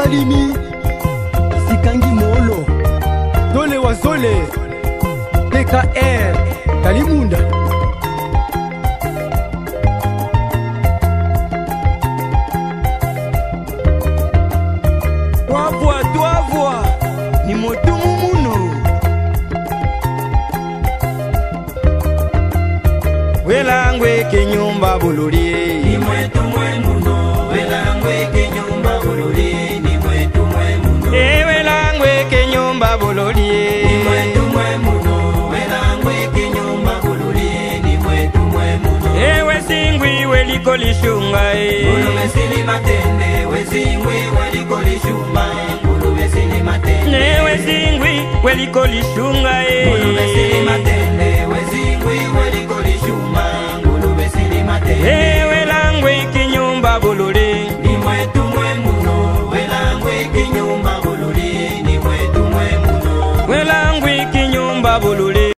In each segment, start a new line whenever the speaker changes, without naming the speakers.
balimi sikangi molo dole wa zole pkr kalimunda
twavwa twavwa ni motumu muno welangwe kenyumba bululie
ni mwetu mwe muno welangwe kenyumba bululi ni mwetu mwe muno
e welangwe kenyumba bululie
ni mwetu mwe muno welangwe kenyumba bululi ni mwetu mwe muno
ewe singwi weliko lishunga e
nguluwe sili matende wezingwi weliko lishuma nguluwe sili matende
ewe singwi weliko lishunga
nguluwe sili
e
matende wezingwi weliko lishuma nguluwe sili matende
e welangwe kenyumba bululie
ni mwetu mwe muno welangwe kenyumba bululi ni mwetu mwe muno
welangwe kenyumba bululie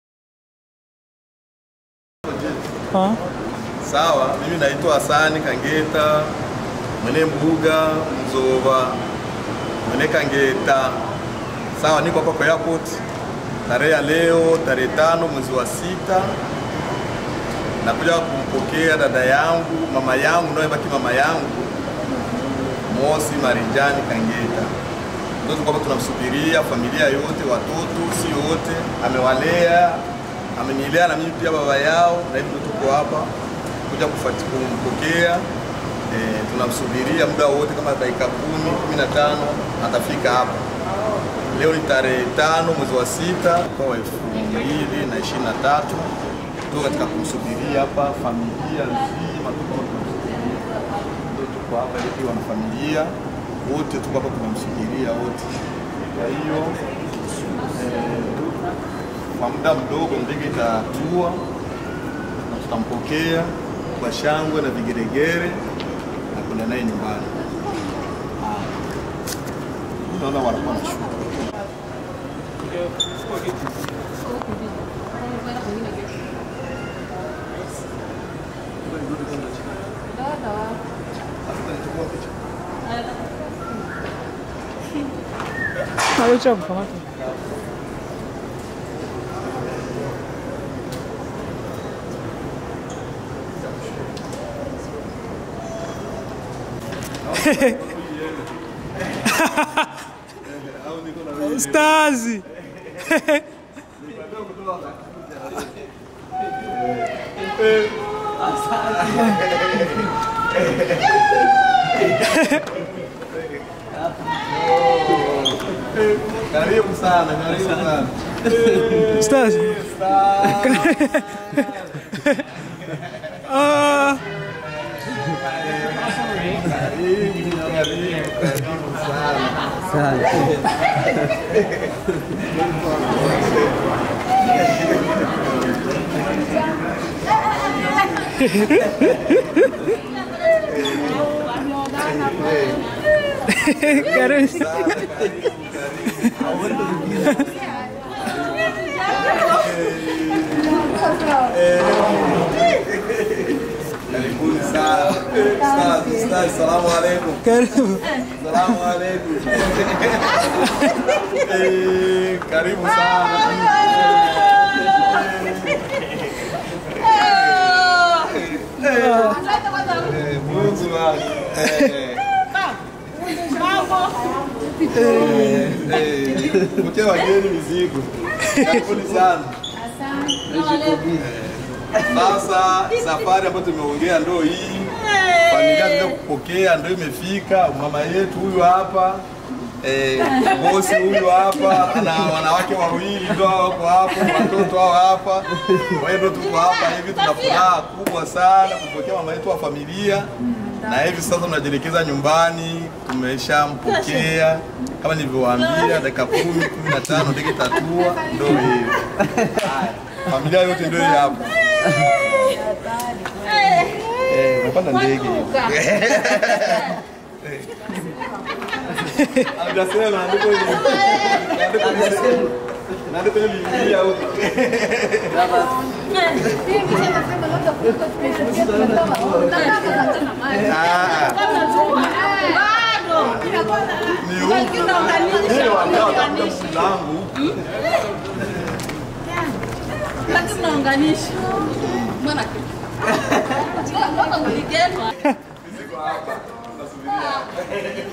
Sawa, mimi naitwa Hasani Kangeta, mwene mbuga Mzova, mwene Kangeta. Sawa, niko hapa kwa airport tarehe ya leo, tarehe tano mwezi wa sita. Nakuja kumpokea dada yangu, mama yangu, naye baki mama yangu Mosi Marijani Kangeta. Ndio tulikuwa hapa tunamsubiria, familia yote, watoto si wote, amewalea amenilea na mimi pia baba yao, na hivyo tuko hapa kuja kufuati kumpokea. E, tunamsubiria muda wote, kama dakika kumi kumi na tano atafika hapa. Leo ni tarehe tano mwezi wa sita mwaka wa elfu mbili na ishirini na tatu tuko katika kumsubiria hapa, familia nzima tuko hapa tunamsubiria. Ndio tuko hapa ili wana familia wote tuko hapa tunamsubiria wote. Kwa hiyo eh, kwa muda mdogo ndege itatua na tutampokea kwa shangwe na vigeregere na kwenda naye nyumbani. Ah. Naona wanakuwa na shughuli.
Stazi.
Karibu sana, karibu sana.
Stazi. Ah,
Karibu, karibu, karibu sana.
karibu.
Karibuni sana. Ustaz, ustaz, salamu alaikum.
Karibu.
Salamu alaikum. Eh, Karibu sana. Eh, Mungu wangu. Eh, eh, eh, Mke wageni mizigo. Karibuni sana. Sasa safari ambayo tumeongea ndo hii, familia tunaenda kupokea ndo imefika. Mama yetu huyu hapa eh, bosi huyu hapa ana wanawake wawili ndo hao wako hapo, watoto hao hapa. Kwa hiyo ndo tuko hapa hivi, tuna furaha kubwa sana kupokea mama yetu wa familia, na hivi sasa tunajielekeza nyumbani. Tumeshampokea kama nilivyowaambia, dakika kumi kumi na tano ndege itatua, ndo hiyo. Haya, familia yote ndio hii hapa. Eh, unapanda ndege hiyo. Hajasema andiko hili. Andiko hili. Andiko hili liingia huko. Ah, Ni huku. Eh, wadau watafuta mlango.
Lakini mnaunganisha. Mbona Mbona uligema?
Niko hapa. Nasubiria.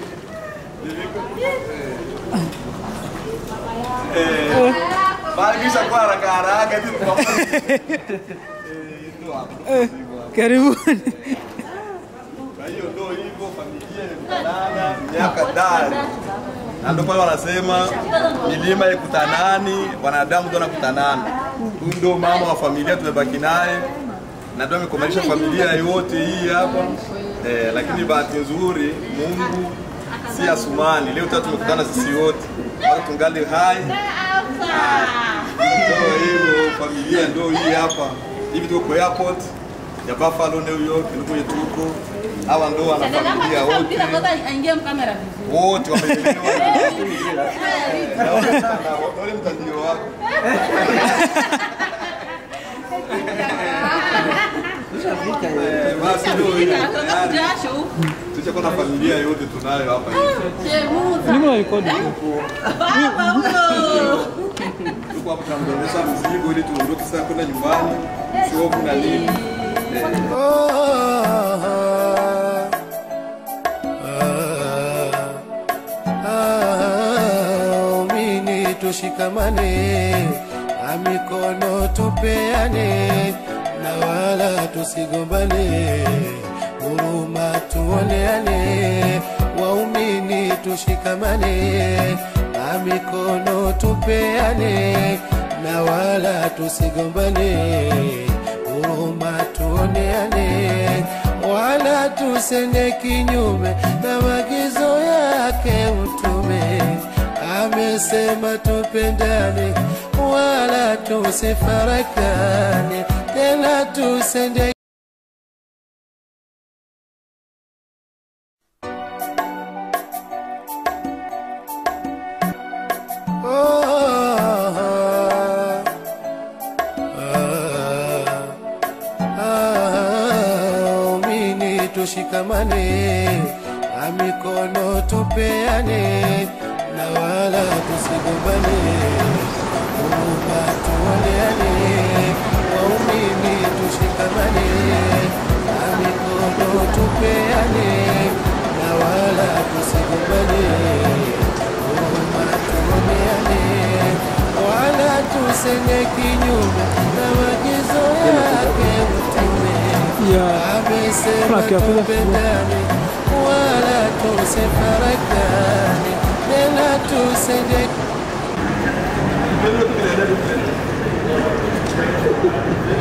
Eh, bali kisha kwa haraka haraka hivi tunakuwa. Eh, ndio hapo.
Karibuni.
Kwa hiyo ndio hivyo, familia imekutanana miaka dari, na ndio pale wanasema milima ikutanani, wanadamu ndio wanakutanana. Huyu ndio mama wa familia tumebaki naye, na ndio amekomalisha familia yote hii hapa eh, lakini bahati nzuri Mungu si Asumani, leo tatu tumekutana sisi wote bado tungali hai. Ndio hivyo, familia ndio hii hapa hivi, tuko kwa airport ya Buffalo, New York, ndio kwenye tuko hawa ndo wana familia wote
aingie mkamera vizuri.
wote wamelelewa na- naona sana, wale mtandio wako Eh, basi ndio hivyo.
Atoka jasho huku.
Tushakuwa na familia yote tunayo hapa hivi.
Chemuza.
Nimo rekodi.
Baba huyo.
Tuko hapa tunamdondesha mzigo ili tuondoke sasa kwenda nyumbani, shovu na nini.
Amini tushikamane, na mikono tupeane, na wala tusigombane, huruma tuoneane. Waumini tushikamane, na mikono tupeane, na wala tusigombane, huruma tuoneane, wala tusende kinyume na maagizo yake Mtume. Amesema tupendane, wala tusifarakane, tena tusende Amini tushikamane, na mikono tupeane, na wala tusigombane, huruma tuoneane. Waumini tushikamane, na mikono tupeane, na wala tusigombane, huruma tuoneane, wala tusende kinyume na maagizo yake Mtume.
Ya.
Amesema
Frank, ya pesa
tupendane, wala tusifarakane, tena tusende